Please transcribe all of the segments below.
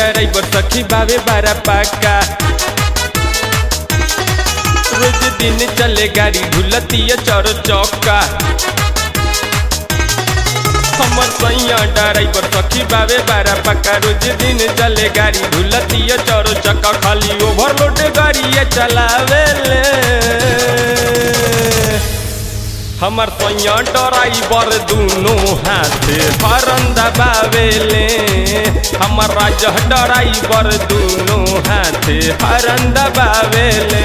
driver सखी बावे बारा पाका रोज दिन चले गाड़ी ढुलतिया चौर चौका हमर सैया ड्राइवर सखी बावे बारा पक्का रोज दिन चले गाड़ी ढुलतिया चौर चक्का खाली ओवरलोड गाड़ी चलावे ले हमर सैया ड्राइवर दुनो हाथ हरन दबावेले हमर राजा ड्राइवर दुनो हाथ हरन दबावेले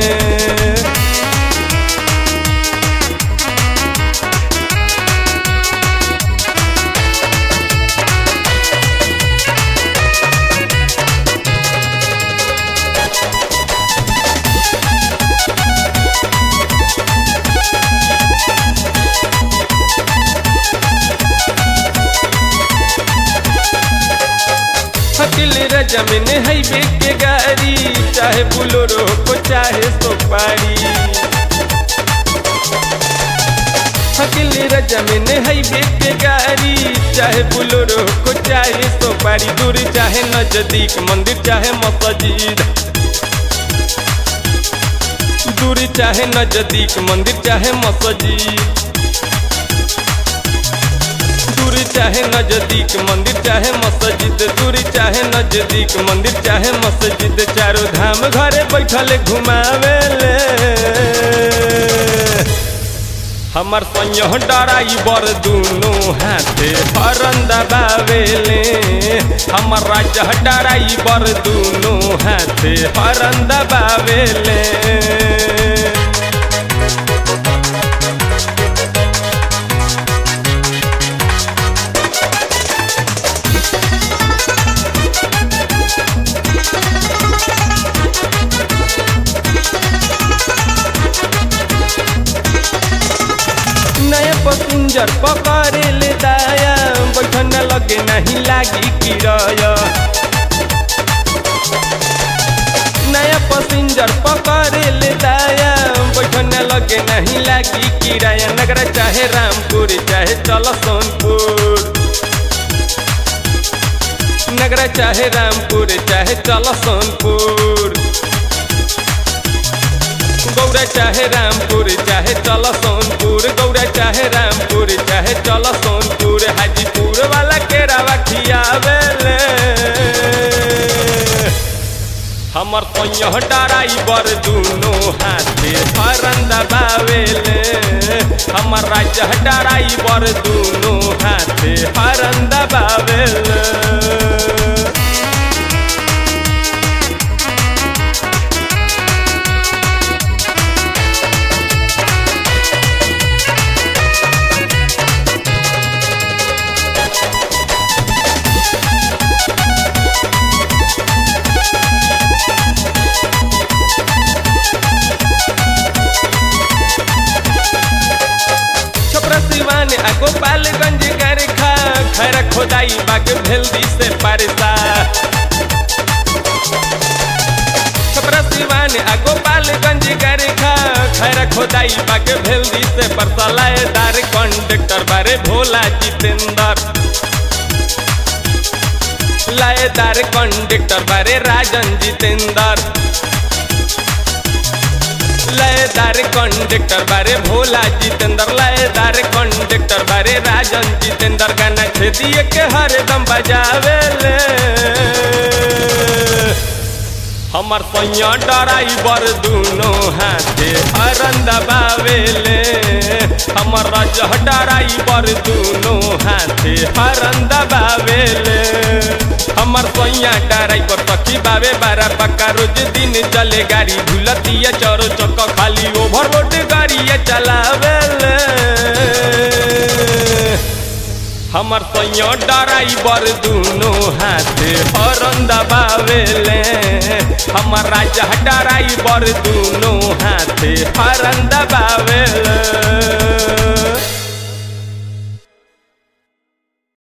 हकिल जमीन है के गाड़ी चाहे बुलोरो को चाहे सोपारी हकिल जमीन है के गाड़ी चाहे बुलोरो को चाहे सोपारी दूर चाहे नजदीक मंदिर चाहे मस्जिद दूर चाहे नजदीक मंदिर चाहे मस्जिद दूरी चाहे नजदीक मंदिर चाहे मस्जिद दूरी चाहे नजदीक मंदिर चाहे मस्जिद चारों धाम घरे बैठल घुमावे ले हमर सैया ड्राइवर दुनो हाथे हरन दबावेले हमर राजा ड्राइवर दुनो हाथे हरन दबावेले नया पसिंजर पकड़े ले दाया बैठन लगे नहीं लागी किराया नया पसिंजर पकड़े ले दाया बैठन लगे नहीं लागी किराया नगरा चाहे रामपुर चाहे चल सोनपुर नगरा चाहे रामपुर चाहे चल सोनपुर गौरा चाहे रामपुर चाहे चल सोनपुर गौरा चाहे रामपुर चाहे चल सोनपुर हाजीपुर वाला केरावा खियावे ले हमर सैया ड्राइवर दुनो हाथे हरन दबावेले हमर राजा ड्राइवर दुनो हाथे हरन दबावेले छपरा सिवान आ गोपालगंज गरखा खैर खोदाई बाग भेल्दी से पारसा छपरा सिवान आ गोपालगंज गरखा खैर खोदाई बाग भेल्दी से परसा लाएदार कंडक्टर बारे भोला जितेंद्र लाएदार कंडक्टर बारे राजन जितेंद्र लयदार कंडक्टर बारे भोला जितेंद्र लयदार कंडक्टर बारे राजन जितेंद्र गाना छेदिए के हरदम बजावे ले हमर सैया ड्राइवर दुनो हाथे हरन दबावेले हमर राजा ड्राइवर दुनो हाथे हरन दबावेले हमर सैया ड्राइवर सखी बावे बारा पक्का रोज दिन चले गाड़ी भूलतिया चौरो चक्का खाली ओवरलोड गाड़ी चलावेले हमर सैया ड्राइवर दुनो हाथे हरन दबावेले हमर राजा ड्राइवर दुनो हाथे हरन दबावेले